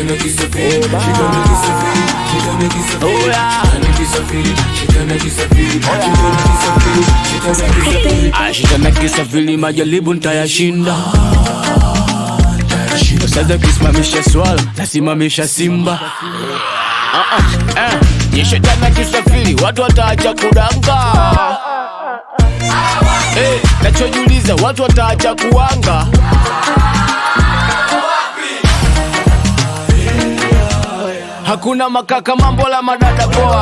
Shetani akisafiri, shetani akisafiri, shetani akisafiri, Oh, yeah. shetani akisafiri, shetani akisafiri, shetani akisafiri, shetani akisafiri. Ah, Shetani akisafiri majaribu nitayashinda. Sasa kisimamisha swala nasimamisha simba. Ah, ah, eh. Ye shetani akisafiri watu wataacha kudanga. Eh, nachojiuliza watu wataacha kuanga. Hakuna makaka mambo la madada poa.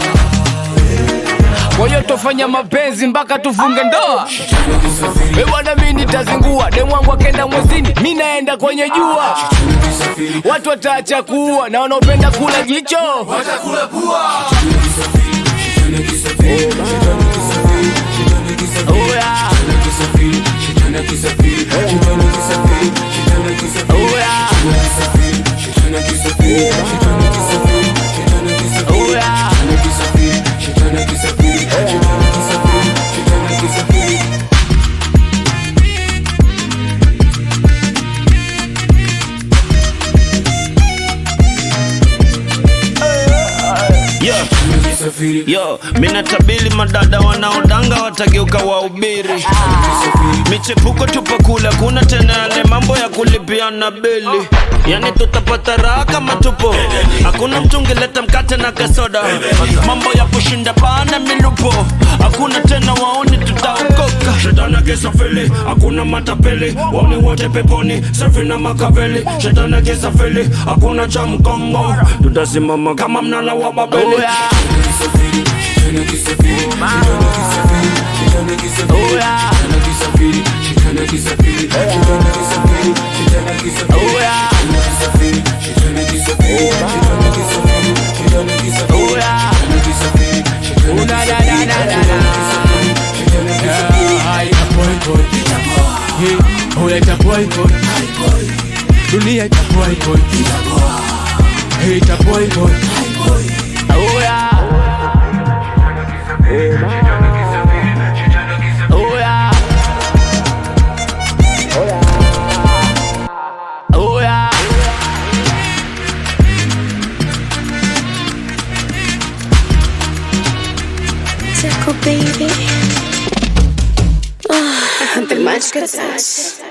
Kwa hiyo tofanya mapenzi mpaka tufunge ndoa. We bwana, mi nitazingua demu wangu akenda mwezini, mi naenda kwenye jua. Watu wataacha kuua na wanaopenda kula jicho. Oh, yeah. Oh, yeah. Oh, yeah. Yeah. Yo, mina tabili madada wanaodanga watageuka wahubiri. Michepuko tupo kula, kuna tena yale mambo ya kulipiana bili. Yani tutapata raha kama tupo, hakuna mtu ungeleta mkate na kasoda. Mambo ya kushinda pana milupo, hakuna tena waoni, tutaokoka. Shetani akisafiri, hakuna matapeli, waoni wote peponi, safi na makaveli. Shetani akisafiri, hakuna cha mkongo, tutasimama kama mnara wa Babeli. Oh, yeah. Oh, yeah. Oh, yeah. Oh, yeah. Oh, na, na, na, na, na, na. Yeah, ita boy, boy. Hey, oh, ita boy, boy. Dunia ita boy, boy. Hey, ita boy, boy. Oh, yeah. Oh, yeah. Oh, yeah. Tickle baby. Oh, the much good touch.